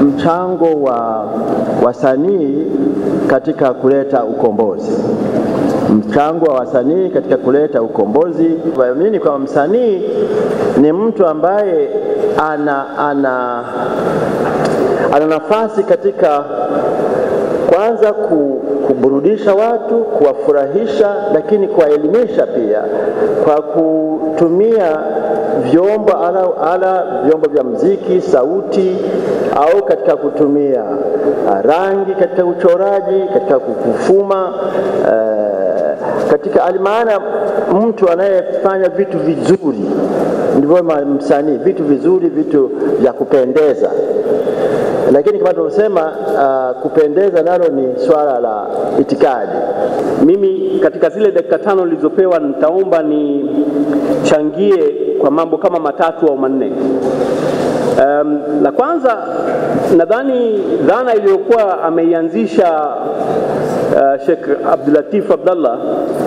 mchango wa wasanii katika kuleta ukombozi mchango wa wasanii katika kuleta ukombozi. Waamini kwamba msanii ni mtu ambaye ana, ana, ana nafasi katika kwanza kuburudisha watu, kuwafurahisha, lakini kuwaelimisha pia kwa kutumia vyombo ala, ala vyombo vya mziki, sauti au katika kutumia rangi katika uchoraji, katika kufuma uh, katika alimaana, mtu anayefanya vitu vizuri ndivyo msanii, vitu vizuri, vitu vya kupendeza lakini kama tunavyosema, uh, kupendeza nalo ni swala la itikadi. Mimi katika zile dakika tano nilizopewa nitaomba nichangie kwa mambo kama matatu au manne. Um, la kwanza nadhani dhana iliyokuwa ameianzisha uh, Sheikh Abdulatif Abdallah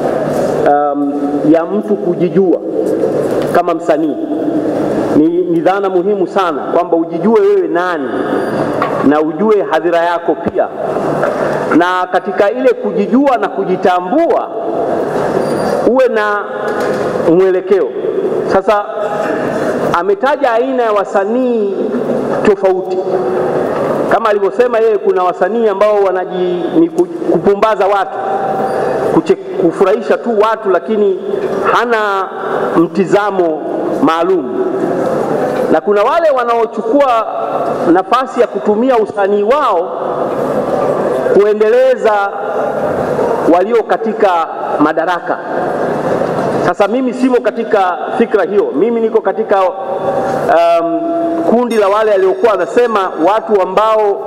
um, ya mtu kujijua kama msanii ni, ni dhana muhimu sana kwamba ujijue wewe nani na ujue hadhira yako pia, na katika ile kujijua na kujitambua uwe na mwelekeo. Sasa ametaja aina ya wasanii tofauti kama alivyosema yeye, kuna wasanii ambao wanaji ni kupumbaza watu kuche, kufurahisha tu watu, lakini hana mtizamo maalum na kuna wale wanaochukua nafasi ya kutumia usanii wao kuendeleza walio katika madaraka. Sasa mimi simo katika fikra hiyo, mimi niko katika um, kundi la wale waliokuwa wanasema watu ambao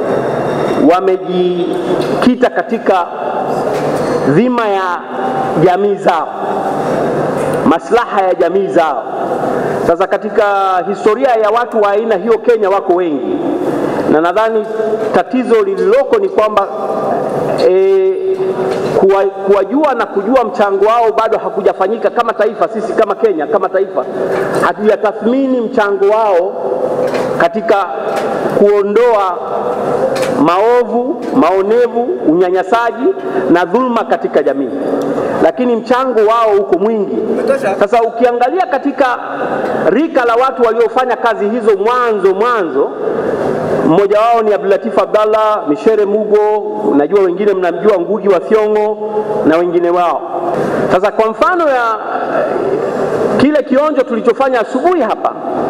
wamejikita katika dhima ya jamii zao, maslaha ya jamii zao. Sasa katika historia ya watu wa aina hiyo Kenya wako wengi, na nadhani tatizo lililoko ni kwamba e, kuwa, kuwajua na kujua mchango wao bado hakujafanyika kama taifa. Sisi kama Kenya, kama taifa hatujatathmini mchango wao katika kuondoa maovu, maonevu, unyanyasaji na dhulma katika jamii, lakini mchango wao uko mwingi. Sasa ukiangalia katika rika la watu waliofanya kazi hizo mwanzo mwanzo, mmoja wao ni Abdulatif Abdallah, Mishere Mugo, najua wengine mnamjua Ngugi wa Thiong'o na wengine wao. Sasa kwa mfano ya kile kionjo tulichofanya asubuhi hapa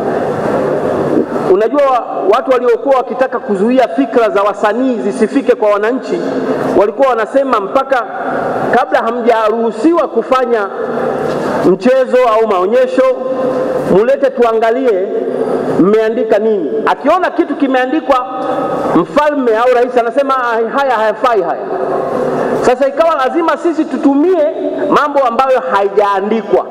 Unajua, watu waliokuwa wakitaka kuzuia fikra za wasanii zisifike kwa wananchi walikuwa wanasema mpaka kabla hamjaruhusiwa kufanya mchezo au maonyesho, mulete tuangalie mmeandika nini. Akiona kitu kimeandikwa mfalme au rais, anasema haya hayafai haya. Sasa ikawa lazima sisi tutumie mambo ambayo haijaandikwa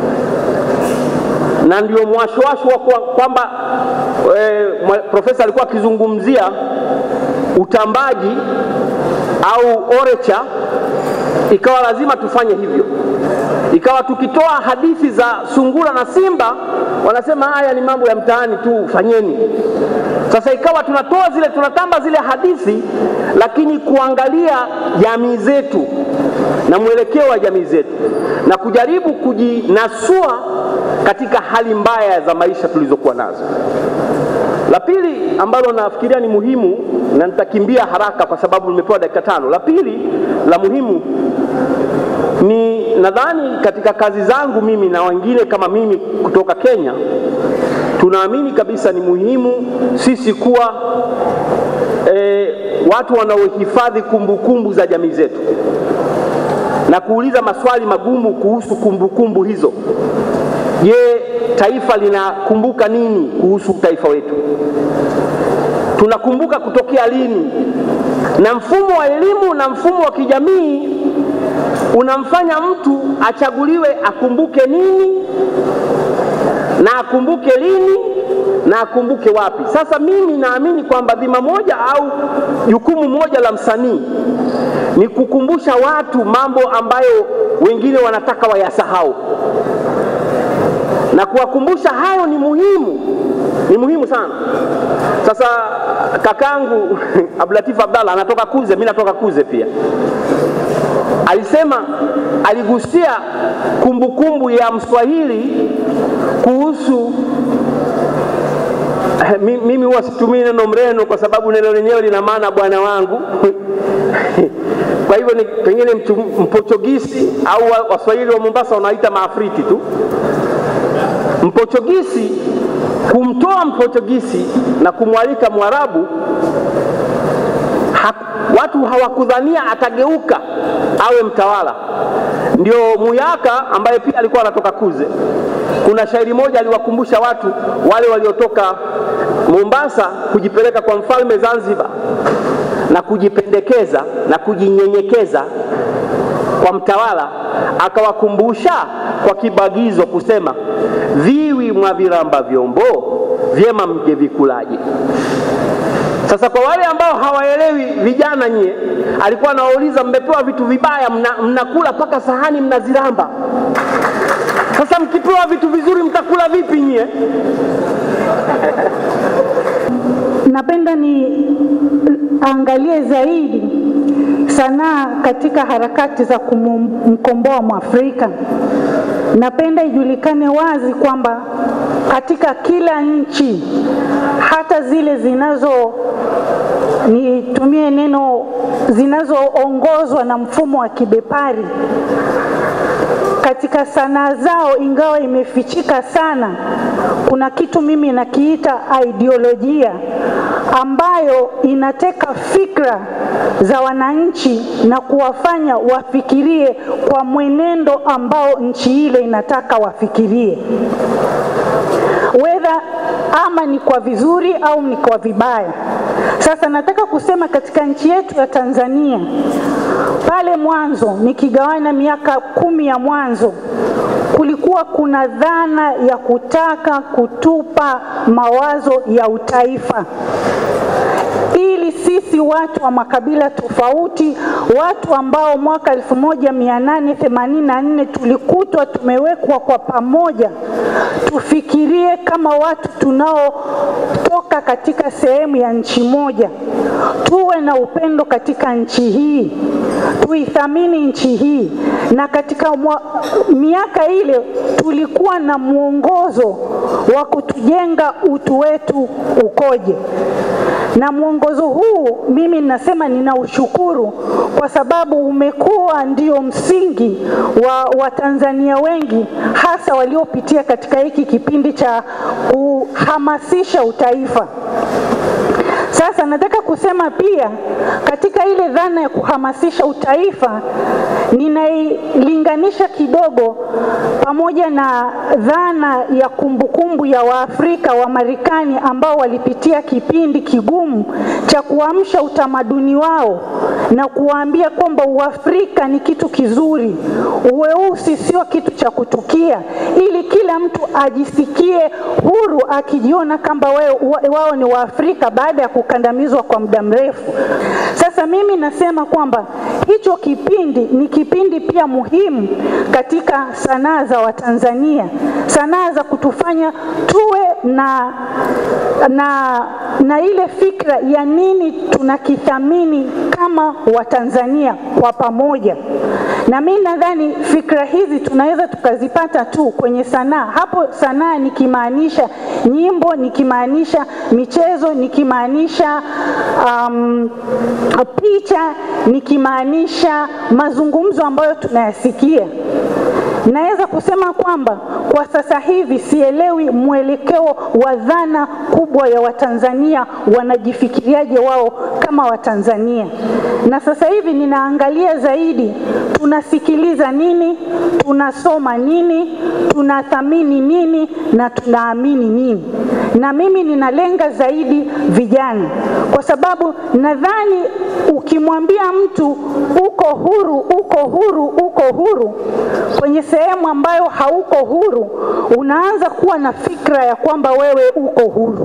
na ndio mwashowasho wa kwamba e, profesa alikuwa akizungumzia utambaji au orecha, ikawa lazima tufanye hivyo. Ikawa tukitoa hadithi za sungura na simba, wanasema haya ni mambo ya mtaani tu, fanyeni. Sasa ikawa tunatoa zile, tunatamba zile hadithi, lakini kuangalia jamii zetu na mwelekeo wa jamii zetu na kujaribu kujinasua katika hali mbaya za maisha tulizokuwa nazo. La pili ambalo nafikiria ni muhimu na nitakimbia haraka kwa sababu nimepewa dakika tano. La pili la muhimu ni nadhani katika kazi zangu mimi na wengine kama mimi kutoka Kenya, tunaamini kabisa ni muhimu sisi kuwa e, watu wanaohifadhi kumbukumbu za jamii zetu na kuuliza maswali magumu kuhusu kumbukumbu hizo. Je, taifa linakumbuka nini kuhusu taifa wetu? Tunakumbuka kutokea lini? Na mfumo wa elimu na mfumo wa kijamii unamfanya mtu achaguliwe akumbuke nini na akumbuke lini na akumbuke wapi. Sasa mimi naamini kwamba dhima moja au jukumu moja la msanii ni kukumbusha watu mambo ambayo wengine wanataka wayasahau, na kuwakumbusha hayo ni muhimu, ni muhimu sana. Sasa kakangu Abdulatif Abdalla anatoka Kuze, mimi natoka Kuze pia, alisema aligusia kumbukumbu kumbu ya Mswahili kuhusu mimi huwa situmii neno mreno kwa sababu neno lenyewe lina maana bwana wangu kwa hivyo ni pengine Mpochogisi au Waswahili wa Mombasa wanaita maafriti tu. Mpochogisi kumtoa Mpochogisi na kumwalika Mwarabu ha, watu hawakudhania atageuka awe mtawala. Ndio Muyaka ambaye pia alikuwa anatoka Kuze, kuna shairi moja aliwakumbusha watu wale waliotoka Mombasa kujipeleka kwa mfalme Zanzibar na kujipendekeza na kujinyenyekeza kwa mtawala, akawakumbusha kwa kibagizo kusema, viwi mwaviramba vyombo vyema mje vikulaje. Sasa kwa wale ambao hawaelewi, vijana nyie, alikuwa anawauliza mmepewa vitu vibaya, mnakula mna mpaka sahani mnaziramba. Sasa mkipewa vitu vizuri mtakula vipi nyie? Napenda ni angalie zaidi sanaa katika harakati za kumkomboa Mwafrika. Napenda ijulikane wazi kwamba katika kila nchi, hata zile zinazo nitumie neno zinazoongozwa na mfumo wa kibepari katika sanaa zao, ingawa imefichika sana, kuna kitu mimi nakiita ideolojia ambayo inateka fikra za wananchi na kuwafanya wafikirie kwa mwenendo ambao nchi ile inataka wafikirie, wedha ama ni kwa vizuri au ni kwa vibaya. Sasa nataka kusema katika nchi yetu ya Tanzania, pale mwanzo, nikigawana miaka kumi ya mwanzo, kulikuwa kuna dhana ya kutaka kutupa mawazo ya utaifa ili sisi watu wa makabila tofauti, watu ambao mwaka 1884 tulikutwa tumewekwa kwa pamoja, tufikirie kama watu tunaotoka katika sehemu ya nchi moja, tuwe na upendo katika nchi hii, tuithamini nchi hii. Na katika mwa, miaka ile tulikuwa na mwongozo wa kutujenga utu wetu ukoje na mwongozo huu mimi ninasema ninaushukuru kwa sababu umekuwa ndio msingi wa Watanzania wengi hasa waliopitia katika hiki kipindi cha kuhamasisha utaifa. Sasa nataka kusema pia katika ile dhana ya kuhamasisha utaifa ninailinganisha kidogo pamoja na dhana ya kumbukumbu ya Waafrika wa Marekani ambao walipitia kipindi kigumu cha kuamsha utamaduni wao na kuwaambia kwamba Uafrika ni kitu kizuri, uweusi sio kitu cha kutukia, ili kila mtu ajisikie huru akijiona kwamba wao ni Waafrika baada ya kukandamizwa kwa muda mrefu. Sasa mimi nasema kwamba hicho kipindi ni kipindi pia muhimu katika sanaa za Watanzania, sanaa za kutufanya tuwe na, na, na ile fikra ya nini tunakithamini kama Watanzania kwa pamoja. Na mimi nadhani fikra hizi tunaweza tukazipata tu kwenye sanaa. Hapo sanaa nikimaanisha nyimbo, nikimaanisha michezo, nikimaanisha um, picha, nikimaanisha mazungumzo ambayo tunayasikia. Naweza kusema kwamba kwa sasa hivi sielewi mwelekeo wa dhana kubwa ya Watanzania wanajifikiriaje wao kama Watanzania, na sasa hivi ninaangalia zaidi tunasikiliza nini, tunasoma nini, tunathamini nini na tunaamini nini. Na mimi ninalenga zaidi vijana, kwa sababu nadhani ukimwambia mtu uko huru, uko huru, uko huru kwenye sehemu ambayo hauko huru, unaanza kuwa na fikra ya kwamba wewe uko huru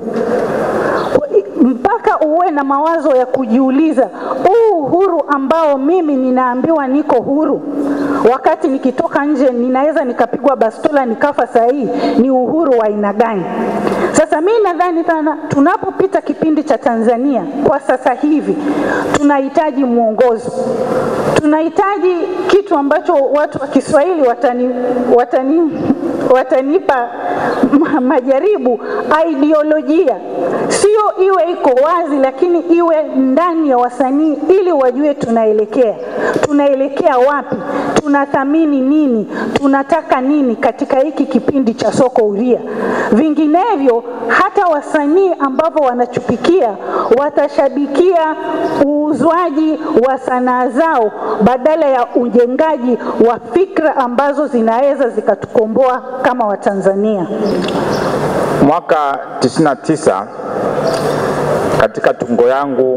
mpaka uwe na mawazo ya kujiuliza, huu uhuru ambao mimi ninaambiwa niko huru, wakati nikitoka nje ninaweza nikapigwa bastola nikafa, saa hii ni uhuru wa aina gani? Sasa mimi nadhani sana tunapopita kipindi cha Tanzania kwa sasa hivi tunahitaji mwongozo, tunahitaji kitu ambacho watu wa Kiswahili watani, watani, watanipa ma- majaribu, ideolojia sio iwe iko wazi, lakini iwe ndani ya wasanii ili wajue tunaelekea tunaelekea wapi, tunathamini nini, tunataka nini katika hiki kipindi cha soko huria. Vinginevyo hata wasanii ambao wanachupikia watashabikia uuzwaji wa sanaa zao badala ya ujengaji wa fikra ambazo zinaweza zikatukomboa kama Watanzania. Mwaka 99 katika tungo yangu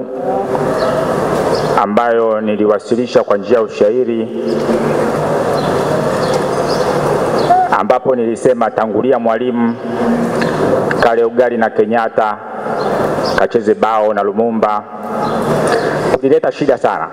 ambayo niliwasilisha kwa njia ya ushairi, ambapo nilisema tangulia Mwalimu, kale ugali na Kenyatta, kacheze bao na Lumumba, kulileta shida sana.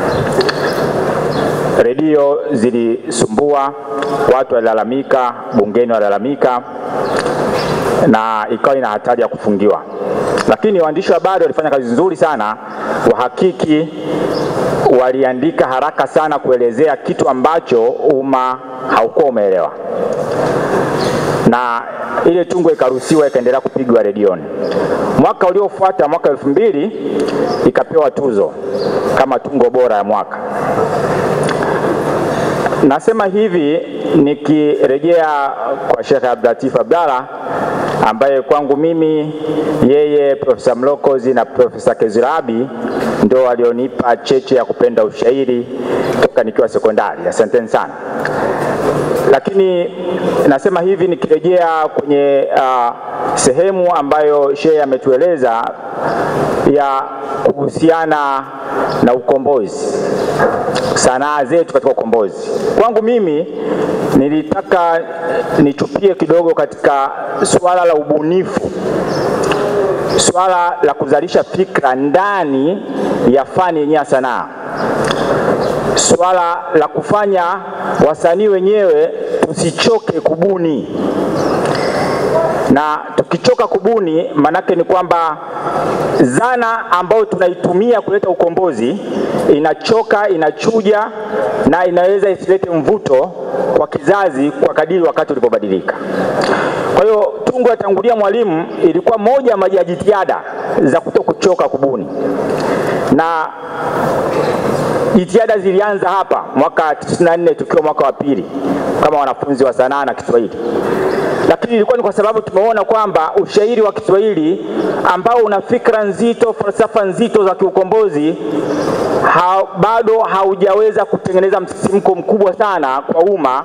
Redio zilisumbua, watu walilalamika, bungeni walilalamika, na ikawa ina hatari ya kufungiwa. Lakini waandishi wa habari walifanya kazi nzuri sana, wahakiki waliandika haraka sana kuelezea kitu ambacho umma haukuwa umeelewa, na ile tungo ikaruhusiwa ikaendelea kupigwa redioni. Mwaka uliofuata, mwaka elfu mbili, ikapewa tuzo kama tungo bora ya mwaka. Nasema hivi nikirejea kwa Sheikh Abdulatif Abdalla ambaye kwangu mimi yeye Profesa Mlokozi na Profesa Kezirabi ndio walionipa cheche ya kupenda ushairi toka nikiwa sekondari. Asanteni sana. Lakini nasema hivi nikirejea kwenye uh, sehemu ambayo Sheikh ametueleza ya kuhusiana na ukombozi, sanaa zetu katika ukombozi. Kwangu mimi nilitaka nichupie kidogo katika suala la ubunifu, suala la kuzalisha fikra ndani ya fani yenyewe ya sanaa, suala la kufanya wasanii wenyewe tusichoke kubuni na tukichoka kubuni, manake ni kwamba zana ambayo tunaitumia kuleta ukombozi inachoka, inachuja na inaweza isilete mvuto kwa kizazi kwa kadiri wakati ulipobadilika. Kwa hiyo tungo ya Tangulia Mwalimu ilikuwa moja ya jitihada za kuto kuchoka kubuni, na jitihada zilianza hapa mwaka 94 tukiwa mwaka wa pili kama wanafunzi wa sanaa na Kiswahili lakini ilikuwa ni kwa sababu tumeona kwamba ushairi wa Kiswahili ambao una fikra nzito, falsafa nzito za kiukombozi ha, bado haujaweza kutengeneza msisimko mkubwa sana kwa umma,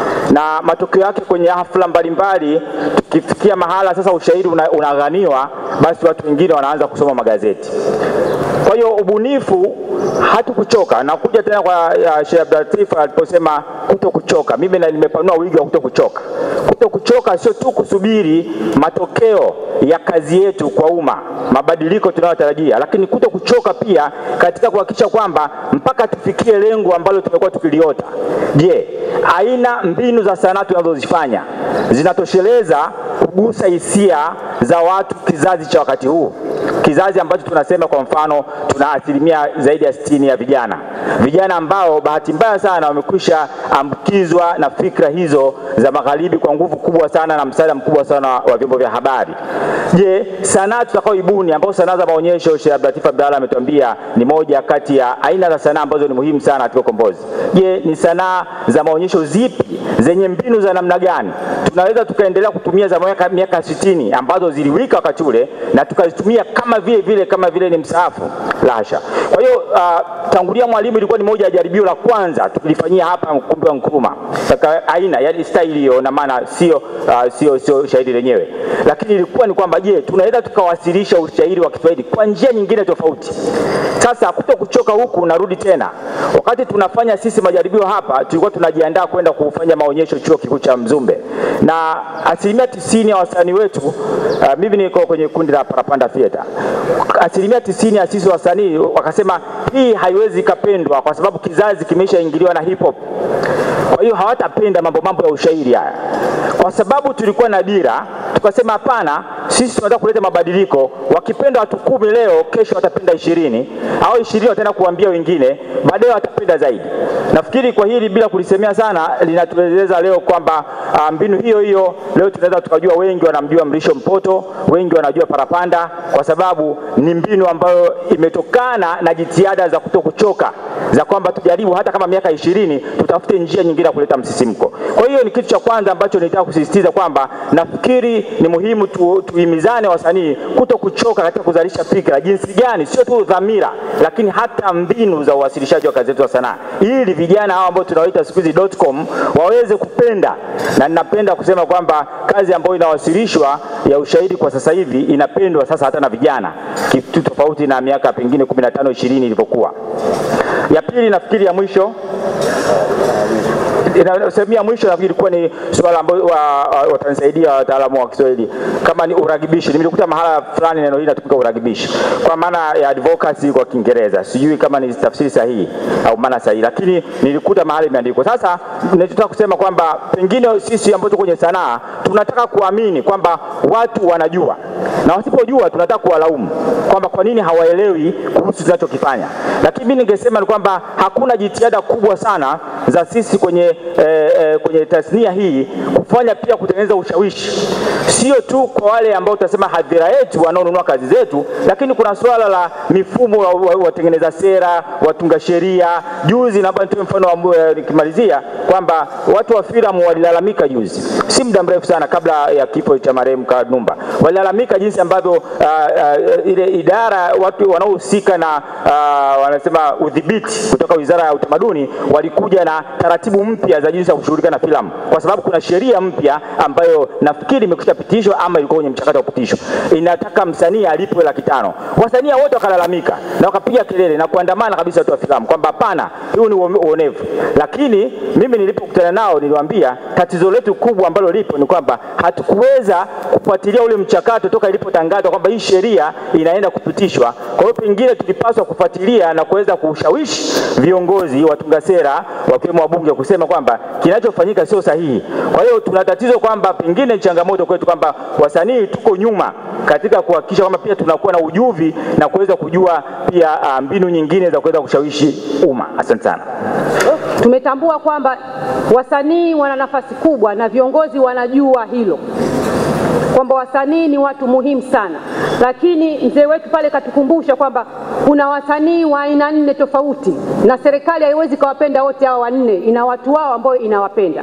na matokeo yake kwenye hafla mbalimbali, tukifikia mahala sasa ushairi una, unaghaniwa, basi watu wengine wanaanza kusoma magazeti. Kwa hiyo ubunifu hatukuchoka. Nakuja tena kwa Sheikh Abdulatif aliposema kuto kuchoka, mimi na nimepanua wigo wa kuto kuchoka. Kuto kuchoka sio tu kusubiri matokeo ya kazi yetu kwa umma, mabadiliko tunayotarajia, lakini kuto kuchoka pia katika kuhakikisha kwamba mpaka tufikie lengo ambalo tumekuwa tukiliota. Je, aina mbinu za sanaa tunazozifanya zinatosheleza kugusa hisia za watu kizazi cha wakati huu? kizazi ambacho tunasema kwa mfano tuna asilimia zaidi ya sitini ya vijana vijana ambao bahati mbaya sana wamekwisha ambukizwa na fikra hizo za magharibi kwa nguvu kubwa sana na msaada mkubwa sana wa vyombo vya habari. Je, sanaa tutakaoibuni ambao sanaa za maonyesho, Sheikh Abdulatif Abdalla ametuambia ni moja kati ya aina za sanaa ambazo ni muhimu sana katika ukombozi. Je, ni sanaa za maonyesho zipi zenye mbinu za namna gani tunaweza tukaendelea kutumia za miaka miaka 60 ambazo ziliwika wakati ule na tukazitumia kama vile vile kama vile ni msaafu? La hasha. Kwa hiyo uh, Tangulia Mwalimu ilikuwa ni moja ya jaribio la kwanza tulifanyia hapa ukumbi wa Nkrumah katika aina yani style hiyo, na maana sio uh, sio sio shairi lenyewe, lakini ilikuwa ni kwamba je, tunaweza tukawasilisha ushairi wa Kiswahili kwa njia nyingine tofauti. Sasa kuto kuchoka huku, narudi tena, wakati tunafanya sisi majaribio hapa, tulikuwa tunajiandaa kwenda kufanya maonyesho chuo kikuu cha Mzumbe, na asilimia tisini ya wasanii wetu uh, mimi niko kwenye kundi la Parapanda Theatre, asilimia tisini ya sisi wasanii wakasema hii haiwezi ikapendwa kwa sababu kizazi kimeshaingiliwa na hip hop. Kwa hiyo hawatapenda mambo mambo ya ushairi haya, kwa sababu tulikuwa na dira, tukasema hapana, sisi tunataka kuleta mabadiliko. Wakipenda watu kumi leo, kesho watapenda ishirini au ishirini wataenda kuambia wengine, baadaye watapenda zaidi. Nafikiri kwa hili bila kulisemea sana, linatueleza leo kwamba uh, mbinu hiyo hiyo leo tunaweza tukajua, wengi wanamjua Mrisho Mpoto, wengi wanajua Parapanda, kwa sababu ni mbinu ambayo imetokana na jitihada za kuto kuchoka za kwamba tujaribu hata kama miaka ishirini tutafute njia nyingine ya kuleta msisimko. Kwa hiyo ni kitu cha kwanza ambacho nitaka kusisitiza kwamba nafikiri ni muhimu tu, tuhimizane wasanii kuto kuchoka katika kuzalisha fikra, jinsi gani, sio tu dhamira, lakini hata mbinu za uwasilishaji wa kazi zetu za sanaa, ili vijana hao ambao tunawaita siku hizi .com waweze kupenda, na ninapenda kusema kwamba kazi ambayo inawasilishwa ya ushairi kwa sasa hivi inapendwa sasa hata na vijana, kitu tofauti na miaka pengine 15 20 ilivyokuwa. Ya pili nafikiri ya mwisho sehemu ya mwisho nafikiri ilikuwa ni swala ambayo watanisaidia wa, wataalamu wa Kiswahili kama ni uragibishi. Nimekuta mahala fulani neno hili natumika uragibishi kwa maana ya advocacy kwa Kiingereza, sijui kama ni tafsiri sahihi au maana sahihi, lakini nilikuta mahali imeandikwa. Sasa ninachotaka kusema kwamba pengine sisi ambao tuko kwenye sanaa tunataka kuamini kwamba watu wanajua na wasipojua tunataka kuwalaumu kwamba kwa nini hawaelewi kuhusu tunachokifanya, lakini mimi ningesema ni kwamba hakuna jitihada kubwa sana za sisi kwenye eh, eh, kwenye tasnia hii kufanya pia kutengeneza ushawishi, sio tu kwa wale ambao tunasema hadhira yetu wanaonunua kazi zetu, lakini kuna swala la mifumo wa watengeneza sera, watunga sheria. Juzi naomba nitoe mfano wa nikimalizia kwamba watu wa filamu walilalamika juzi, si muda mrefu sana kabla ya kifo cha marehemu Kanumba, walilalamika jinsi ambavyo uh, uh, ile idara watu wanaohusika na uh, wanasema udhibiti kutoka Wizara ya Utamaduni walikuja na taratibu mpya za jinsi ya kushughulika na filamu, kwa sababu kuna sheria mpya ambayo nafikiri imekwisha pitishwa ama ilikuwa kwenye mchakato wa kupitishwa, inataka msanii alipwe laki tano. Wasanii wote wakalalamika na wakapiga kelele na kuandamana kabisa watu wa filamu kwamba hapana, huu ni uonevu. Lakini mimi nilipokutana nao niliwaambia tatizo letu kubwa ambalo lipo ni kwamba hatukuweza kufuatilia ule mchakato toka ilipotangazwa kwamba hii sheria inaenda kupitishwa. Kwa hiyo pengine tulipaswa kufuatilia na kuweza kushawishi viongozi watunga sera wakiwemo wabunge kusema kwamba kinachofanyika sio sahihi. Kwa hiyo tuna tatizo kwamba pengine ni changamoto kwetu kwamba wasanii tuko nyuma katika kuhakikisha kwamba pia tunakuwa na ujuvi na kuweza kujua pia uh, mbinu nyingine za kuweza kushawishi umma. Asante sana. Tumetambua kwamba wasanii wana nafasi kubwa na viongozi wanajua hilo kwamba wasanii ni watu muhimu sana, lakini mzee wetu pale katukumbusha kwamba kuna wasanii wa aina nne tofauti, na serikali haiwezi kawapenda wote hao wanne, ina watu wao ambao inawapenda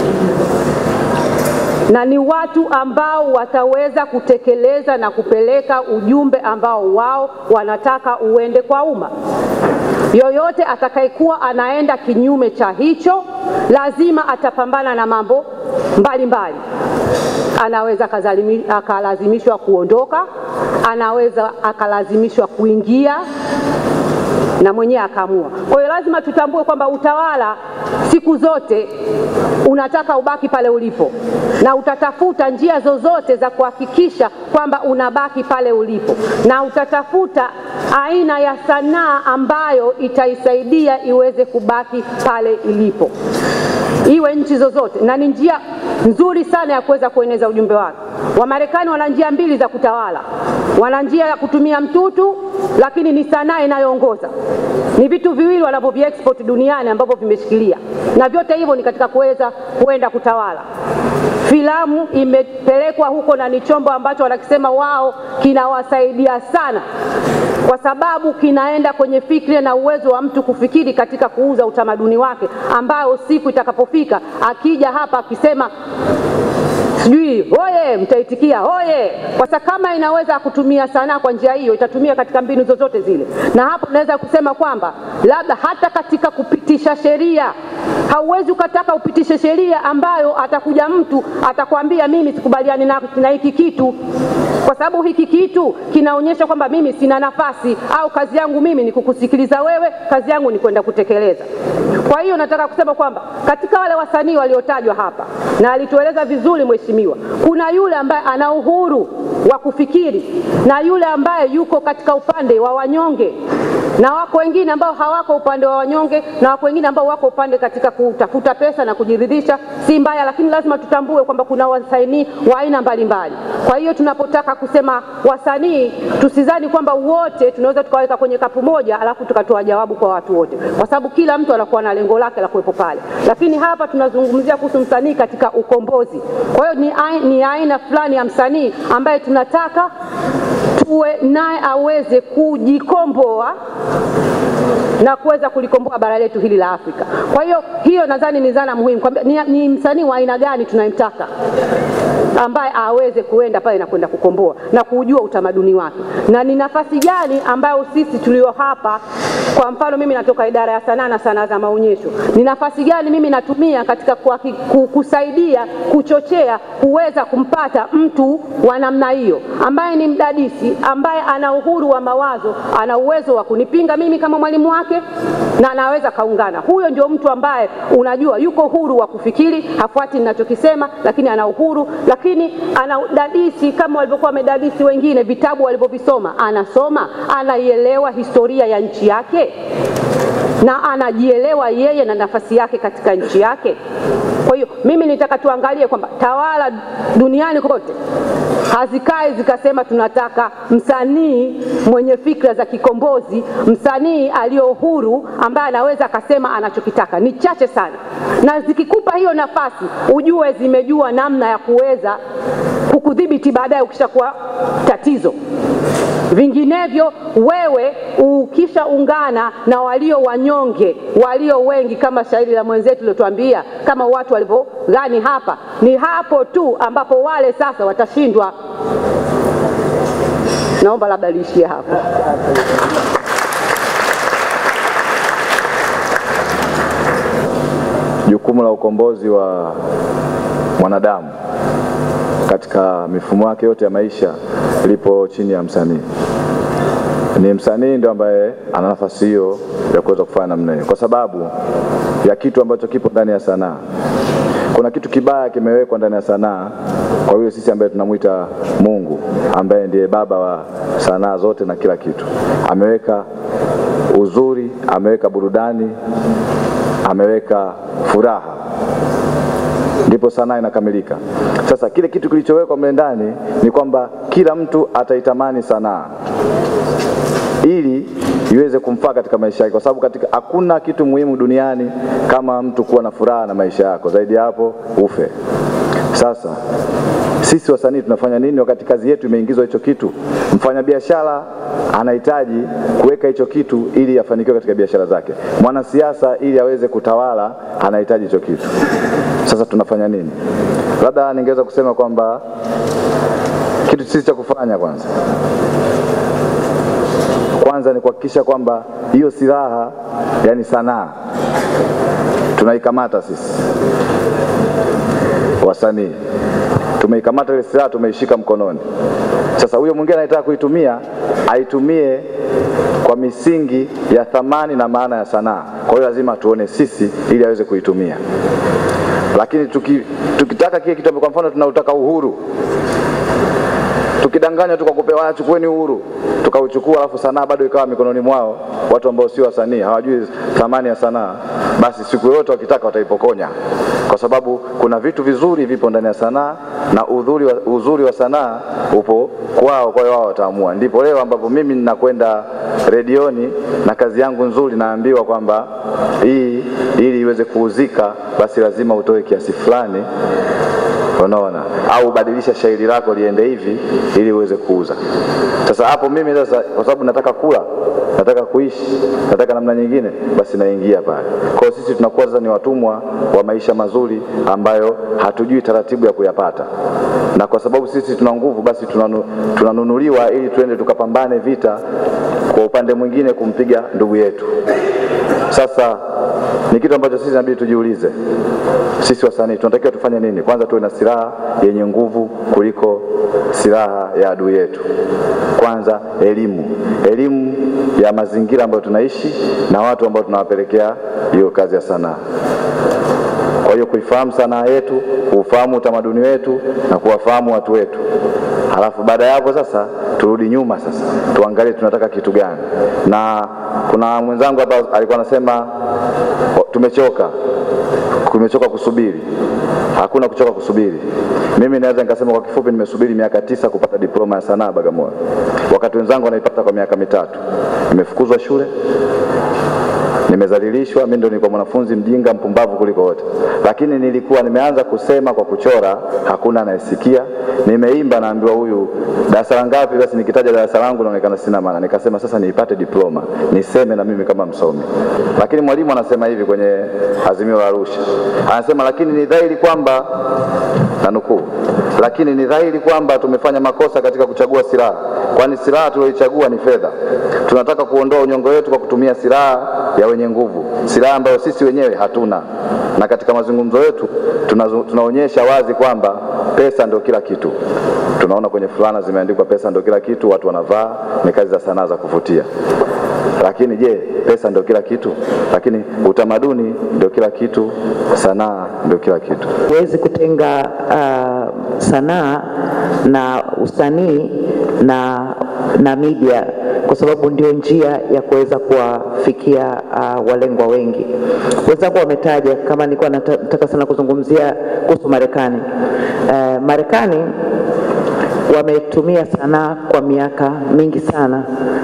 na ni watu ambao wataweza kutekeleza na kupeleka ujumbe ambao wao wanataka uende kwa umma. Yoyote atakayekuwa anaenda kinyume cha hicho, lazima atapambana na mambo mbalimbali. Anaweza akalazimishwa kuondoka, anaweza akalazimishwa kuingia na mwenyewe akaamua. Kwa hiyo lazima tutambue kwamba utawala siku zote unataka ubaki pale ulipo, na utatafuta njia zozote za kuhakikisha kwamba unabaki pale ulipo, na utatafuta aina ya sanaa ambayo itaisaidia iweze kubaki pale ilipo, iwe nchi zozote, na ni njia nzuri sana ya kuweza kueneza ujumbe wake. Wamarekani wana njia mbili za kutawala, wana njia ya kutumia mtutu, lakini ni sanaa inayoongoza. Ni vitu viwili wanavyoviexport duniani ambavyo vimeshikilia, na vyote hivyo ni katika kuweza kuenda kutawala. Filamu imepelekwa huko na ni chombo ambacho wanakisema wao kinawasaidia sana kwa sababu kinaenda kwenye fikra na uwezo wa mtu kufikiri katika kuuza utamaduni wake, ambao siku itakapofika akija hapa akisema sijui hoye, mtaitikia hoye, kwa sababu kama inaweza kutumia sanaa kwa njia hiyo, itatumia katika mbinu zozote zile. Na hapo naweza kusema kwamba labda hata katika kupitisha sheria, hauwezi ukataka upitishe sheria ambayo atakuja mtu atakwambia mimi sikubaliani na, na hiki kitu kwa sababu hiki kitu kinaonyesha kwamba mimi sina nafasi au kazi yangu mimi ni kukusikiliza wewe, kazi yangu ni kwenda kutekeleza. Kwa hiyo nataka kusema kwamba katika wale wasanii waliotajwa hapa, na alitueleza vizuri mheshimiwa, kuna yule ambaye ana uhuru wa kufikiri na yule ambaye yuko katika upande wa wanyonge na wako wengine ambao hawako upande wa wanyonge, na wako wengine ambao wako upande katika kutafuta pesa na kujiridhisha. Si mbaya, lakini lazima tutambue kwamba kuna wasanii wa aina mbalimbali. Kwa hiyo tunapotaka kusema wasanii, tusizani kwamba wote tunaweza tukaweka kwenye kapu moja alafu tukatoa jawabu kwa watu wote, kwa sababu kila mtu anakuwa na lengo lake la kuwepo pale. Lakini hapa tunazungumzia kuhusu msanii katika ukombozi. Kwa hiyo ni, ai- ni aina fulani ya msanii ambaye tunataka tuwe naye aweze kujikomboa na kuweza kulikomboa bara letu hili la Afrika. Kwa hiyo hiyo nadhani ni zana muhimu kwamba ni, ni msanii wa aina gani tunayemtaka ambaye aweze kuenda pale na kwenda kukomboa na kujua utamaduni wake, na ni nafasi gani ambayo sisi tulio hapa, kwa mfano mimi natoka idara ya sanaa na sanaa za maonyesho, ni nafasi gani mimi natumia katika kuhaki- ku- kusaidia kuchochea kuweza kumpata mtu wa namna hiyo ambaye ni mdadisi, ambaye ana uhuru wa mawazo, ana uwezo wa kunipinga mimi kama mwalimu wake na anaweza kaungana. Huyo ndio mtu ambaye unajua yuko huru wa kufikiri, hafuati ninachokisema, lakini ana uhuru, lakini ana udadisi kama walivyokuwa wamedadisi wengine, vitabu walivyovisoma, anasoma, anaielewa historia ya nchi yake na anajielewa yeye na nafasi yake katika nchi yake. Kwa hiyo mimi nitaka tuangalie kwamba tawala duniani kote hazikai zikasema tunataka msanii mwenye fikra za kikombozi, msanii aliyo huru ambaye anaweza akasema anachokitaka. Ni chache sana, na zikikupa hiyo nafasi, ujue zimejua namna ya kuweza kukudhibiti baadaye ukishakuwa tatizo. Vinginevyo wewe ukishaungana na walio wanyonge, walio wengi, kama shairi la mwenzetu lilotuambia, kama watu walivyogani hapa, ni hapo tu ambapo wale sasa watashindwa. Naomba labda liishie hapo. Jukumu la ukombozi wa mwanadamu katika mifumo yake yote ya maisha lipo chini ya msanii. Ni msanii ndio ambaye ana nafasi hiyo ya kuweza kufanya namna hiyo, kwa sababu ya kitu ambacho kipo ndani ya sanaa. Kuna kitu kibaya kimewekwa ndani ya sanaa kwa yule sisi ambaye tunamwita Mungu, ambaye ndiye baba wa sanaa zote na kila kitu. Ameweka uzuri, ameweka burudani, ameweka furaha ndipo sanaa inakamilika. Sasa kile kitu kilichowekwa mle ndani ni kwamba kila mtu ataitamani sanaa ili iweze kumfaa katika maisha yake, kwa sababu katika hakuna kitu muhimu duniani kama mtu kuwa na furaha na maisha yako, zaidi ya hapo ufe. Sasa sisi wasanii tunafanya nini wakati kazi yetu imeingizwa hicho kitu? Mfanyabiashara anahitaji kuweka hicho kitu ili afanikiwe katika biashara zake. Mwanasiasa ili aweze kutawala anahitaji hicho kitu. Sasa tunafanya nini? Labda ningeweza kusema kwamba kitu sisi cha kufanya kwanza kwanza ni kuhakikisha kwamba hiyo silaha, yani sanaa, tunaikamata sisi wasanii tumeikamata ile silaha, tumeishika mkononi. Sasa huyo mwingine anayetaka kuitumia aitumie kwa misingi ya thamani na maana ya sanaa. Kwa hiyo lazima tuone sisi ili aweze kuitumia, lakini tuki, tukitaka kile kitu, kwa mfano tunautaka uhuru tukidanganya tu kwa kupewa chukueni uhuru, tukauchukua alafu sanaa bado ikawa mikononi mwao, watu ambao sio wasanii, hawajui thamani ya sanaa, basi siku yote wakitaka wataipokonya, kwa sababu kuna vitu vizuri vipo ndani ya sanaa na udhuri wa, uzuri wa sanaa upo kwao, kwa hiyo wao wataamua. Ndipo leo ambapo mimi ninakwenda redioni na kazi yangu nzuri, naambiwa kwamba hii ili iweze kuuzika, basi lazima utoe kiasi fulani unaona, au badilisha shairi lako liende hivi ili uweze kuuza. Sasa hapo mimi sasa, kwa sababu nataka kula, nataka kuishi, nataka namna nyingine, basi naingia pale. Kwa hiyo sisi tunakuwa sasa ni watumwa wa maisha mazuri ambayo hatujui taratibu ya kuyapata, na kwa sababu sisi tuna nguvu, basi tunanu, tunanunuliwa ili tuende tukapambane vita kwa upande mwingine kumpiga ndugu yetu. Sasa ni kitu ambacho sisi inabidi tujiulize, sisi wasanii tunatakiwa tufanye nini? Kwanza tuwe na silaha yenye nguvu kuliko silaha ya adui yetu. Kwanza elimu, elimu ya mazingira ambayo tunaishi na watu ambao tunawapelekea hiyo kazi ya sanaa. Kwa hiyo kuifahamu sanaa yetu, kuufahamu utamaduni wetu na kuwafahamu watu wetu. halafu baada ya hapo sasa turudi nyuma sasa tuangalie tunataka kitu gani. Na kuna mwenzangu hapa alikuwa anasema "O, tumechoka, tumechoka kusubiri. Hakuna kuchoka kusubiri. Mimi naweza nikasema kwa kifupi, nimesubiri miaka tisa kupata diploma ya sanaa Bagamoyo, wakati wenzangu wanaipata kwa miaka mitatu. Nimefukuzwa shule, nimezalilishwa. Mimi ndo nilikuwa mwanafunzi mjinga mpumbavu kuliko wote, lakini nilikuwa nimeanza kusema kwa kuchora, hakuna anayesikia. Nimeimba, naambiwa huyu darasa la ngapi? Basi nikitaja darasa langu naonekana sina maana. Nikasema sasa niipate diploma niseme na mimi kama msomi. Lakini mwalimu anasema hivi kwenye Azimio la Arusha, anasema lakini ni dhahiri kwamba na nukuu, lakini ni dhahiri kwamba tumefanya makosa katika kuchagua silaha, kwani silaha tulioichagua ni fedha. Tunataka kuondoa unyongo wetu kwa kutumia silaha ya wenye nguvu, silaha ambayo sisi wenyewe hatuna. Na katika mazungumzo yetu tunazo- tunaonyesha wazi kwamba pesa ndio kila kitu. Tunaona kwenye fulana zimeandikwa pesa ndio kila kitu, watu wanavaa, ni kazi za sanaa za kuvutia. Lakini je, pesa ndio kila kitu? Lakini utamaduni ndio kila kitu, sanaa ndio kila kitu. Huwezi kutenga uh, sanaa na usanii na, na media kwa sababu ndio njia ya kuweza kuwafikia uh, walengwa wengi. Wenzangu wametaja, kama nilikuwa nata- nataka sana kuzungumzia kuhusu Marekani. Uh, Marekani wametumia sanaa kwa miaka mingi sana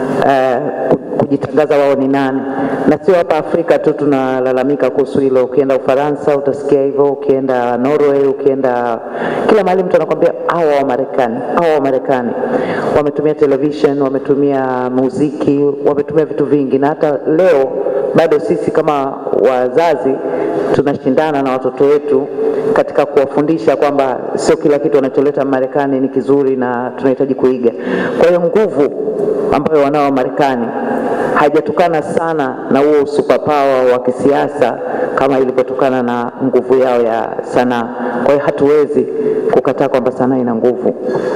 uh, kujitangaza wao ni nani, na sio hapa Afrika tu tunalalamika kuhusu hilo. Ukienda Ufaransa utasikia hivyo, ukienda Norway, ukienda kila mahali mtu anakwambia hawa wa Marekani, hawa wa Marekani wametumia television, wametumia muziki, wametumia vitu vingi, na hata leo bado sisi kama wazazi tunashindana na watoto wetu katika kuwafundisha kwamba sio kila kitu wanacholeta Marekani ni kizuri na tunahitaji kuiga. Kwa hiyo nguvu ambayo wanao Marekani haijatokana sana na huo superpower wa kisiasa kama ilivyotokana na nguvu yao ya sanaa. Kwa hiyo hatuwezi kukataa kwamba sanaa ina nguvu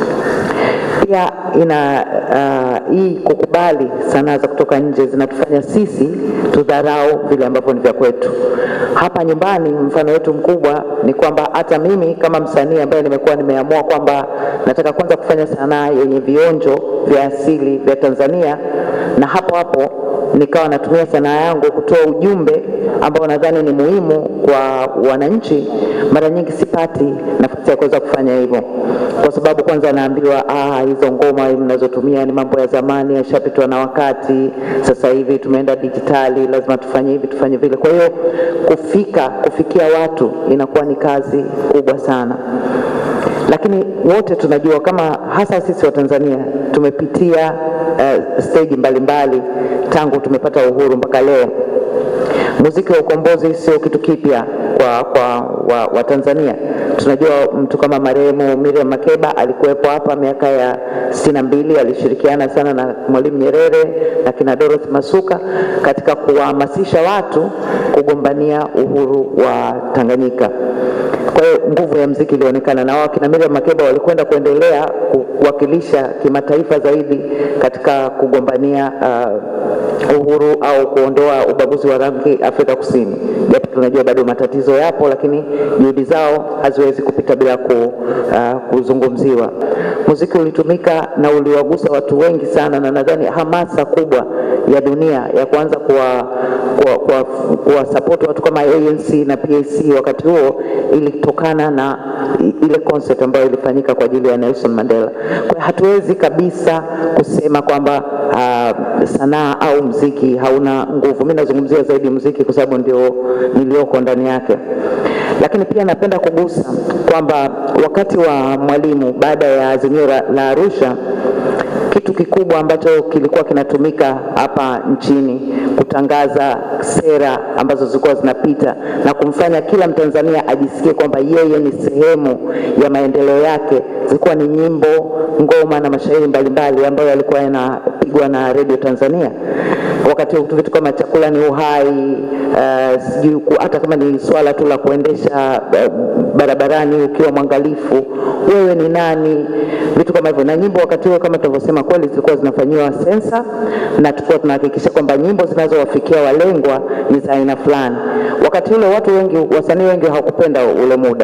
pia ina uh, hii kukubali sanaa za kutoka nje zinatufanya sisi tudharau vile ambavyo ni vya kwetu. Hapa nyumbani, mfano wetu mkubwa ni kwamba hata mimi kama msanii ambaye nimekuwa nimeamua kwamba nataka kwanza kufanya sanaa yenye vionjo vya asili vya Tanzania, na hapo hapo nikawa natumia sanaa yangu kutoa ujumbe ambao nadhani ni muhimu kwa wananchi. Mara nyingi sipati nafasi ya kuweza kufanya hivyo, kwa sababu kwanza naambiwa ah, hizo ngoma mnazotumia ni mambo ya zamani, yashapitwa na wakati. Sasa hivi tumeenda dijitali, lazima tufanye hivi tufanye vile. Kwa hiyo kufika kufikia watu inakuwa ni kazi kubwa sana lakini wote tunajua kama hasa sisi wa Tanzania tumepitia uh, stage mbalimbali tangu tumepata uhuru mpaka leo. Muziki wa ukombozi sio kitu kipya kwa, kwa wa, wa Tanzania. Tunajua mtu kama marehemu Miriam Makeba alikuwepo hapa miaka ya sitini na mbili, alishirikiana sana na Mwalimu Nyerere na kina Dorothy Masuka katika kuwahamasisha watu kugombania uhuru wa Tanganyika. Kwa hiyo nguvu ya mziki ilionekana, na wao kina Miriam Makeba walikwenda kuendelea kuwakilisha kimataifa zaidi katika kugombania uh, uhuru au kuondoa ubaguzi wa rangi Afrika Kusini, japo tunajua bado matatizo yapo, lakini juhudi zao haziwezi kupita bila ku, uh, kuzungumziwa. Muziki ulitumika na uliwagusa watu wengi sana, na nadhani hamasa kubwa ya dunia ya kuanza kuwa kuwa, kuwa, kuwa support watu kama ANC na PAC wakati huo ilitokana na ile concert ambayo ilifanyika kwa ajili ya Nelson Mandela. Kwa hiyo hatuwezi kabisa kusema kwamba uh, sanaa au mziki hauna nguvu. Mimi nazungumzia zaidi mziki kwa sababu ndio nilioko ndani yake, lakini pia napenda kugusa kwamba wakati wa Mwalimu baada ya azimio la, la Arusha kitu kikubwa ambacho kilikuwa kinatumika hapa nchini kutangaza sera ambazo zilikuwa zinapita na kumfanya kila Mtanzania ajisikie kwamba yeye ni sehemu ya maendeleo yake, zilikuwa ni nyimbo, ngoma na mashairi mbalimbali ambayo yalikuwa yanapigwa na Radio Tanzania. Wakati huo vitu kama chakula ni uhai, uh, sijui hata kama ni swala tu la kuendesha uh, barabarani ukiwa mwangalifu, wewe ni nani, vitu kama hivyo. Na nyimbo wakati huo kama tunavyosema, kweli zilikuwa zinafanyiwa sensa, na tulikuwa tunahakikisha kwamba nyimbo zinazowafikia walengwa ni za aina fulani. Wakati ule watu wengi, wasanii wengi hawakupenda ule muda,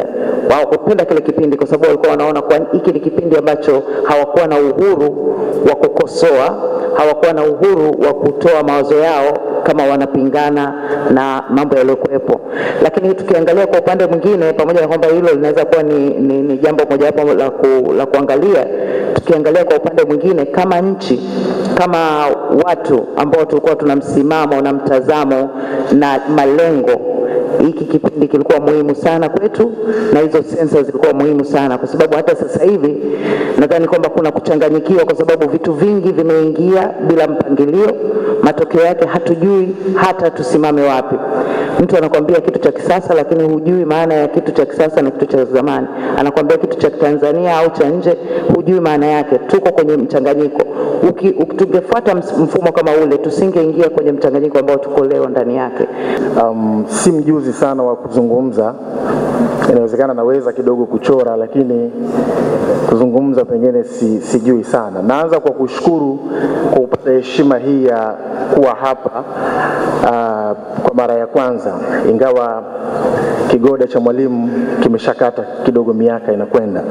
hawakupenda kile kipindi kwa sababu walikuwa wanaona kwa hiki ni kipindi ambacho hawakuwa na uhuru wa kukosoa, hawakuwa na uhuru wa kutoa mawazo yao kama wanapingana na mambo yaliyokuwepo. Lakini tukiangalia kwa upande mwingine, pamoja na kwamba hilo linaweza kuwa ni, ni, ni jambo mojawapo la, ku, la kuangalia, tukiangalia kwa upande mwingine kama nchi, kama watu ambao tulikuwa tuna msimamo na mtazamo na malengo hiki kipindi kilikuwa muhimu sana kwetu na hizo sensa zilikuwa muhimu sana kwa sababu hata sasa hivi nadhani kwamba kuna kuchanganyikiwa kwa sababu vitu vingi vimeingia bila mpangilio matokeo yake hatujui hata tusimame wapi mtu anakwambia kitu cha kisasa lakini hujui maana ya kitu cha kisasa na kitu cha zamani anakwambia kitu cha Tanzania au cha nje hujui maana yake tuko kwenye mchanganyiko Uki, uki- tungefuata ms- mfumo kama ule tusingeingia kwenye mchanganyiko ambao tuko leo ndani yake um, si mjuzi sana wa kuzungumza. Inawezekana naweza kidogo kuchora, lakini kuzungumza pengine si, sijui sana. Naanza kwa kushukuru kwa kupata heshima hii ya kuwa hapa uh, kwa mara ya kwanza, ingawa kigoda cha mwalimu kimeshakata kidogo, miaka inakwenda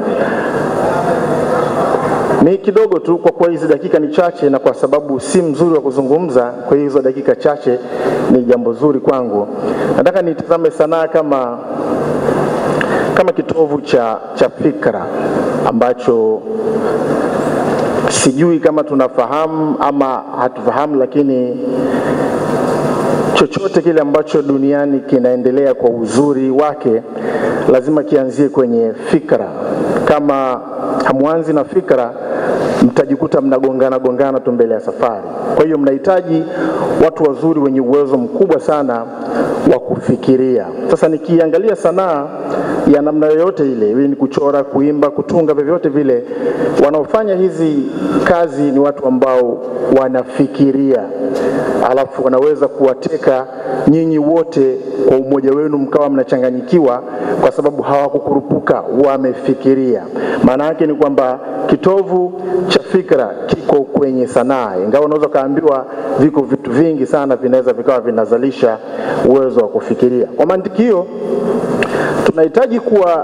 ni kidogo tu kwa kuwa hizi dakika ni chache, na kwa sababu si mzuri wa kuzungumza, kwa hiyo hizo dakika chache ni jambo zuri kwangu. Nataka nitazame sanaa kama kama kitovu cha, cha fikra ambacho sijui kama tunafahamu ama hatufahamu, lakini chochote kile ambacho duniani kinaendelea kwa uzuri wake lazima kianzie kwenye fikra. Kama hamwanzi na fikra, mtajikuta mnagongana gongana tu mbele ya safari. Kwa hiyo mnahitaji watu wazuri wenye uwezo mkubwa sana wa kufikiria. Sasa nikiangalia sanaa ya namna yoyote ile, iwe ni kuchora, kuimba, kutunga, vyovyote vile, wanaofanya hizi kazi ni watu ambao wanafikiria, alafu wanaweza kuwateka nyinyi wote kwa umoja wenu, mkawa mnachanganyikiwa kwa sababu hawakukurupuka, wamefikiria. Maana yake ni kwamba kitovu cha fikra kiko kwenye sanaa, ingawa unaweza ukaambiwa viko vitu vingi sana vinaweza vikawa vinazalisha uwezo wa kufikiria. Kwa mantiki hiyo, tunahitaji kuwa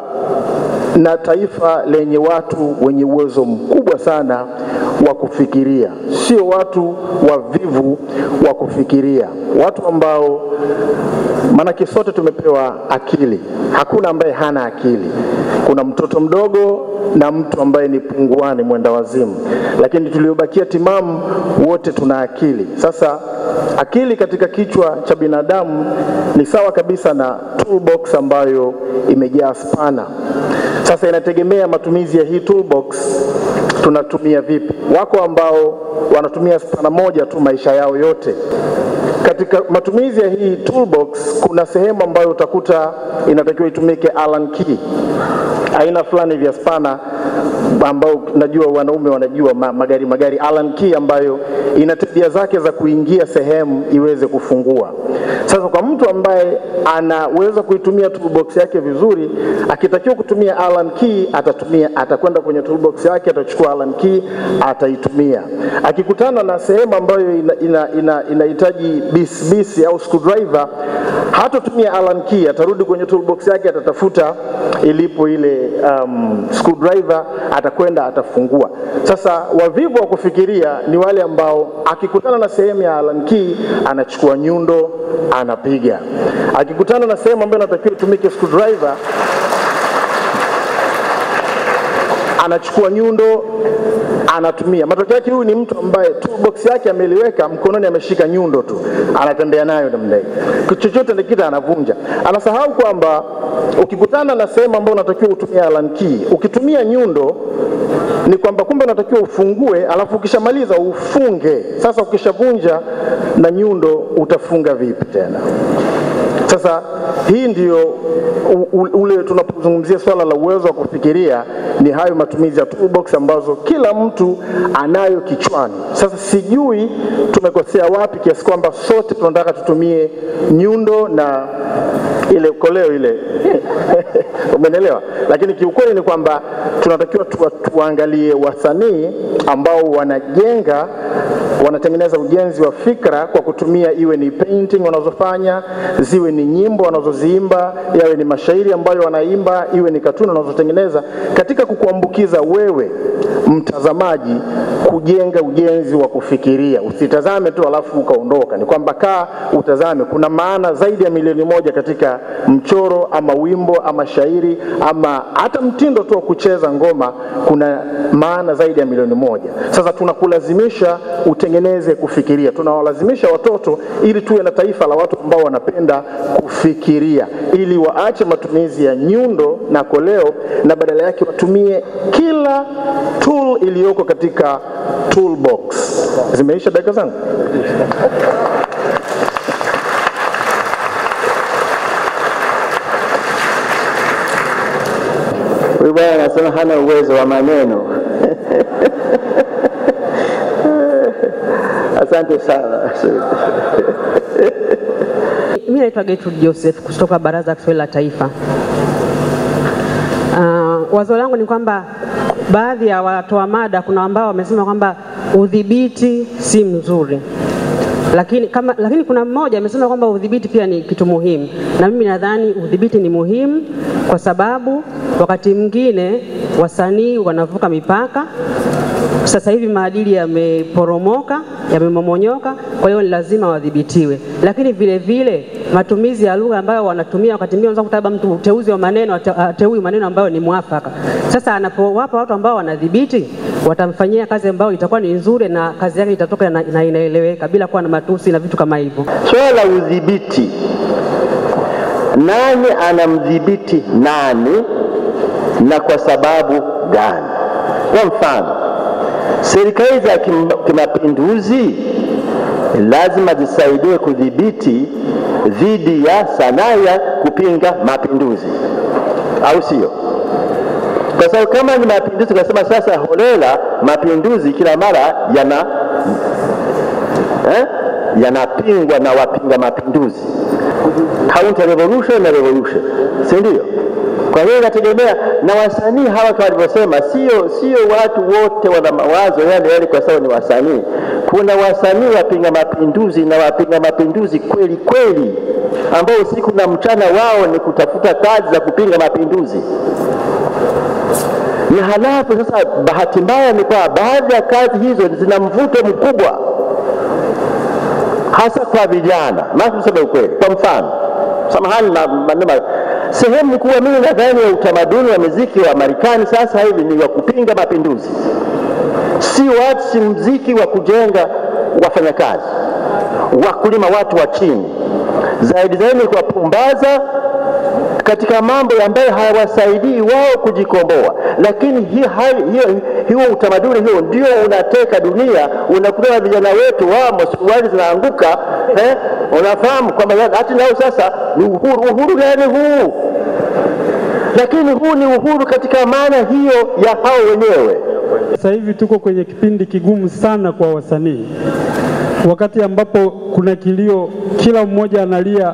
na taifa lenye watu wenye uwezo mkubwa sana wa kufikiria, sio watu wavivu wa kufikiria, watu ambao maanake sote tumepewa akili, hakuna ambaye hana akili. Kuna mtoto mdogo na mtu ambaye ni punguani, mwenda wazimu, lakini tuliobakia timamu wote tuna akili. Sasa akili katika kichwa cha binadamu ni sawa kabisa na toolbox ambayo imejaa spana. Sasa inategemea matumizi ya hii toolbox tunatumia vipi. Wako ambao wanatumia spana moja tu maisha yao yote. Katika matumizi ya hii toolbox kuna sehemu ambayo utakuta inatakiwa itumike Allen key, aina fulani vya spana ambao najua wanaume wanajua ma, magari magari Allen key ambayo ina tabia zake za kuingia sehemu iweze kufungua. Sasa kwa mtu ambaye anaweza kuitumia toolbox yake vizuri, akitakiwa kutumia Allen key atatumia, atakwenda kwenye toolbox yake, atachukua Allen key, ataitumia. Akikutana na sehemu ambayo inahitaji ina, ina, inahitaji bisibisi au screwdriver, hatatumia Allen key, atarudi kwenye toolbox yake, atatafuta ilipo ile um, screwdriver, atakwenda atafungua. Sasa wavivu wa kufikiria ni wale ambao akikutana na sehemu ya Allen key anachukua nyundo anapiga. Akikutana na sehemu ambayo inatakiwa itumike screwdriver anachukua nyundo anatumia. Matokeo yake huyu ni mtu ambaye toolbox yake ameliweka mkononi, ameshika nyundo tu, anatembea nayo namna hii, chochote nikita anavunja. Anasahau kwamba ukikutana na sehemu ambayo unatakiwa utumie Allen key, ukitumia nyundo ni kwamba kumbe unatakiwa ufungue, alafu ukishamaliza ufunge. Sasa ukishavunja na nyundo utafunga vipi tena? Sasa hii ndio u- u- ule tunapozungumzia swala la uwezo wa kufikiria, ni hayo matumizi ya toolbox ambazo kila mtu anayo kichwani. Sasa sijui tumekosea wapi kiasi kwamba sote tunataka tutumie nyundo na ile koleo ile umenielewa? Lakini kiukweli ni kwamba tunatakiwa tuwa, tuangalie wasanii ambao wanajenga wanatengeneza ujenzi wa fikra kwa kutumia iwe ni painting wanazofanya, ziwe ni nyimbo wanazoziimba, yawe ni mashairi ambayo wanaimba, iwe ni katuni wanazotengeneza, katika kukuambukiza wewe mtazamaji kujenga ujenzi wa kufikiria. Usitazame tu alafu ukaondoka, ni kwamba kaa utazame. Kuna maana zaidi ya milioni moja katika mchoro ama wimbo ama shairi ama hata mtindo tu wa kucheza ngoma, kuna maana zaidi ya milioni moja. Sasa tunakulazimisha utengeneze kufikiria, tunawalazimisha watoto ili tuwe na taifa la watu ambao wanapenda kufikiria, ili waache matumizi ya nyundo na koleo na badala yake watumie kila tool iliyoko katika toolbox. Zimeisha dakika zangu? Huyu bwana anasema hana uwezo wa maneno. Asante sana. Mimi naitwa Gertrude Joseph kutoka Baraza la Kiswahili la Taifa. Uh, wazo langu ni kwamba baadhi ya watoa mada kuna ambao wamesema kwamba udhibiti si mzuri lakini, kama, lakini kuna mmoja amesema kwamba udhibiti pia ni kitu muhimu, na mimi nadhani udhibiti ni muhimu kwa sababu wakati mwingine wasanii wanavuka mipaka. Sasa hivi maadili yameporomoka, yamemomonyoka, kwa hiyo ni lazima wadhibitiwe. Lakini vile vile matumizi ya lugha ambayo wanatumia, wakati mwingine unaweza kukuta mtu uteuzi wa maneno ateui maneno ambayo ni mwafaka. Sasa anapowapa watu ambao wanadhibiti, watamfanyia kazi ambayo itakuwa ni nzuri na kazi yake itatoka na, na inaeleweka bila kuwa na matusi na vitu kama hivyo. Swala la udhibiti, nani anamdhibiti nani na kwa sababu gani? Kwa mfano, serikali za kimapinduzi lazima zisaidie kudhibiti dhidi ya sanaa ya kupinga mapinduzi, au sio? Kwa sababu kama ni mapinduzi, tukasema sasa holela mapinduzi kila mara yana eh, yanapingwa na wapinga mapinduzi, counter revolution na revolution, si ndio? Kwa hiyo inategemea na wasanii hawa, kama walivyosema, sio sio watu wote wana mawazo yale yale kwa sababu ni wasanii. Kuna wasanii wapinga mapinduzi na wapinga mapinduzi kweli kweli, ambao usiku na mchana wao ni kutafuta kazi za kupinga mapinduzi na halafu sasa, bahati mbaya ni kwa baadhi ya kazi hizo zina mvuto mkubwa, hasa kwa vijana. Maana tuseme ukweli, kwa mfano, samahani maneno sehemu kubwa mimi nadhani ya utamaduni wa muziki wa Marekani sasa hivi ni wa kupinga mapinduzi, si watu, si muziki wa kujenga wafanyakazi, wakulima, watu wa chini, zaidi zaidi ni kuwapumbaza katika mambo ambayo hayawasaidii wao kujikomboa. Lakini hiyo hiyo utamaduni huo ndio unateka dunia. Unakutana vijana wetu wamo, suruali zinaanguka eh, unafahamu kwamba hati nao sasa ni uhuru. Uhuru gani huu? Lakini huu ni uhuru katika maana hiyo ya hao wenyewe. Sasa hivi tuko kwenye kipindi kigumu sana kwa wasanii, wakati ambapo kuna kilio, kila mmoja analia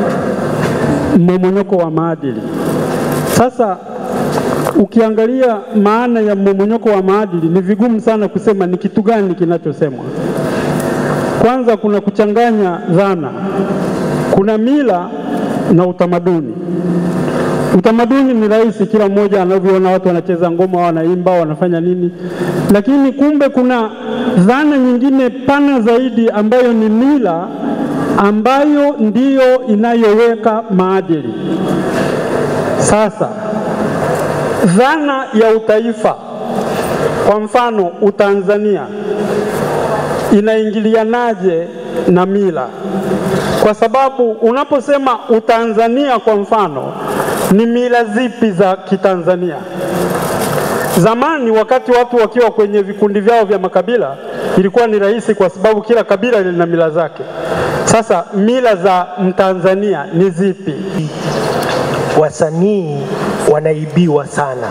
mmomonyoko wa maadili. Sasa ukiangalia maana ya mmomonyoko wa maadili, ni vigumu sana kusema ni kitu gani kinachosemwa. Kwanza kuna kuchanganya dhana, kuna mila na utamaduni. Utamaduni ni rahisi, kila mmoja anavyoona watu wanacheza ngoma, wanaimba, wanafanya nini, lakini kumbe kuna dhana nyingine pana zaidi ambayo ni mila ambayo ndiyo inayoweka maadili. Sasa dhana ya utaifa, kwa mfano Utanzania, inaingilianaje na mila? Kwa sababu unaposema Utanzania, kwa mfano, ni mila zipi za Kitanzania? Zamani wakati watu wakiwa kwenye vikundi vyao vya makabila ilikuwa ni rahisi, kwa sababu kila kabila lina mila zake. Sasa mila za Mtanzania ni zipi? Wasanii wanaibiwa sana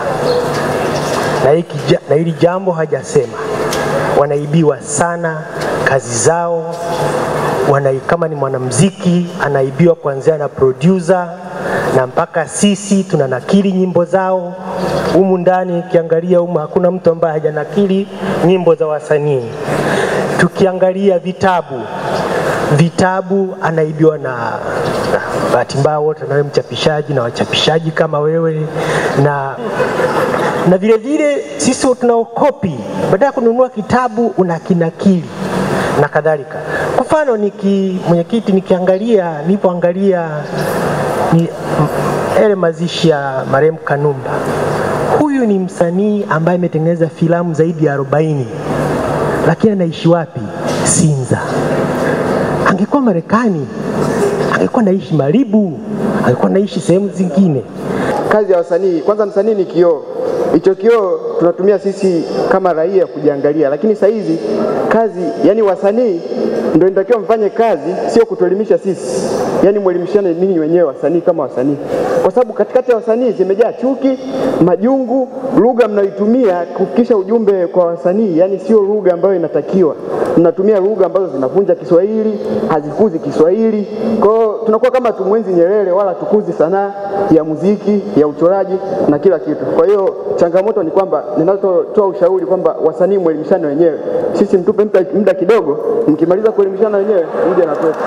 na hiki na hili jambo hajasema, wanaibiwa sana kazi zao wana, kama ni mwanamuziki anaibiwa kuanzia na producer na mpaka sisi tunanakili nyimbo zao humu ndani. Ukiangalia humu hakuna mtu ambaye hajanakili nyimbo za wasanii. tukiangalia vitabu vitabu anaibiwa na, na bahati mbaya wote nawe mchapishaji na wachapishaji kama wewe na na vile vile sisi tunaokopi, baada ya kununua kitabu unakinakili na kadhalika. Kwa mfano niki mwenyekiti, nikiangalia nilipoangalia ni yale mazishi ya marehemu Kanumba, huyu ni msanii ambaye ametengeneza filamu zaidi ya 40 lakini anaishi wapi? Sinza. Angekuwa Marekani, angekuwa naishi Malibu, angekuwa naishi sehemu zingine. Kazi ya wasanii, kwanza msanii ni kioo. Hicho kioo tunatumia sisi kama raia kujiangalia, lakini saa hizi kazi, yani wasanii ndio inatakiwa mfanye kazi, sio kutuelimisha sisi, yani mwelimishane ninyi wenyewe wasanii kama wasanii, kwa sababu katikati ya wasanii zimejaa chuki, majungu, lugha mnayoitumia kufikisha ujumbe kwa wasanii, yani sio lugha ambayo inatakiwa. Mnatumia lugha ambazo zinavunja Kiswahili, hazikuzi Kiswahili. Kwa hiyo tunakuwa kama tumwenzi Nyerere, wala tukuzi sanaa ya muziki, ya uchoraji na kila kitu. Kwa hiyo changamoto ni kwamba ninazotoa ushauri kwamba wasanii mwelimishane wenyewe, sisi mtupe muda- muda kidogo, mkimaliza kuelimishana wenyewe mje na kwetu.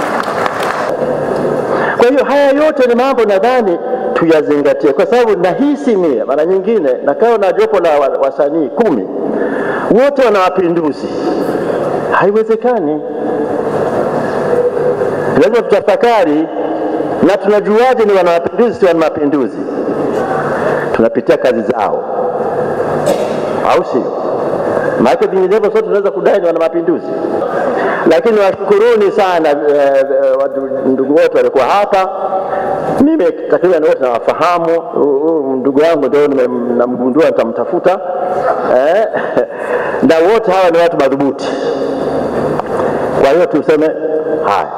Kwa hiyo haya yote ni mambo nadhani tuyazingatie, kwa sababu nahisi mie mara nyingine nakaa na jopo la wa- wasanii kumi, wote wana mapinduzi. Haiwezekani, lazima tutafakari. Na tunajuaje ni wana mapinduzi, si wana mapinduzi? Tunapitia kazi zao, au sio? Maana vinginevyo sote tunaweza kudai ni wana mapinduzi lakini washukuruni sana eh, eh, watu ndugu wote walikuwa hapa. Mimi takriban wote nawafahamu. Huyu ndugu yangu ndio nime- namgundua, nitamtafuta eh, na wote hawa ni watu madhubuti. Kwa hiyo tuseme haya,